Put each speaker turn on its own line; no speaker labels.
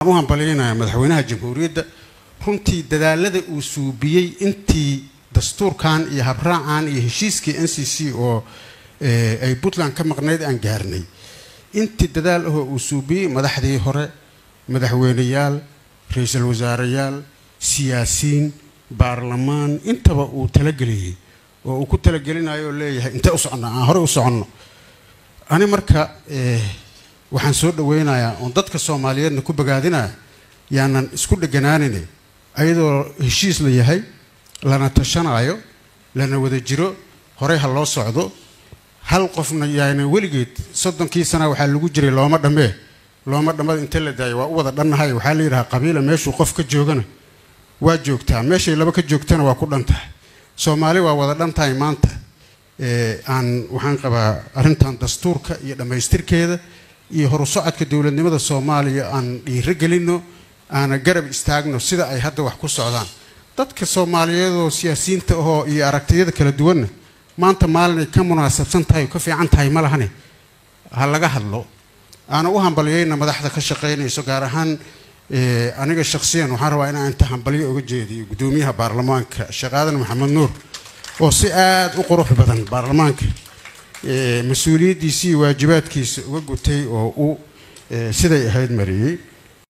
u hambalyaynaya madaxweynaha jamhuuriyadda runtii dadaalada uu suubiyey intii dastuurkan iyo habraacan iyo heshiiskii n c c oo ay puntland ka maqnayd aan gaarnay intii dadaal ahoo uu suubiyey madaxdii hore madaxweyneyaal ra-iisul wasaareyaal siyaasiyiin baarlamaan intaba uu talageliyey oo uu ku talagelinayo oo leeyahay intee u soconno aan horey u soconno ani marka waxaan soo dhaweynayaa oon dadka soomaaliyeedna ku bogaadinaya yaanan isku dheganaanine ayadoo heshiis la yahay lana tashanayo lana wada jiro horey ha loo socdo hal qofna yaana weligeed soddonkii sana waxaa lagu jiray looma dhammee looma dhammada inta la daayo waa u wada dhannahay waxaa la yidhahaa qabiila meeshuu qof ka joogana waa joogtaa meeshay laba ka joogtana waa ku dhan tahay soomaali waa wada dhan tahay maanta aan waxaan qabaa arrintan dastuurka iyo dhammaystirkeeda iyo horu socodka dowladnimada soomaaliya aan dhiiro gelino aana garab istaagno sida ay hadda wax ku socdaan dadka soomaaliyeedoo siyaasiyiinta ahoo iyo aragtiyada kala duwanna maanta maalinay ka munaasabsan tahay oo ka fiican tahay ma lahane ha laga hadlo aana u hambalyayna madaxda ka shaqaynayso gaar ahaan aniga shakhsiyan waxaan rabaa inaan inta hambalyo uga jeediyo guddoomiyaha baarlamaanka sheekh aadan maxamed nuur oo si aada u qurux badan baarlamaanka mas-uuliyaddiisa iyo waajibaadkiisa uga gutay oo uu siday ahayd mariyey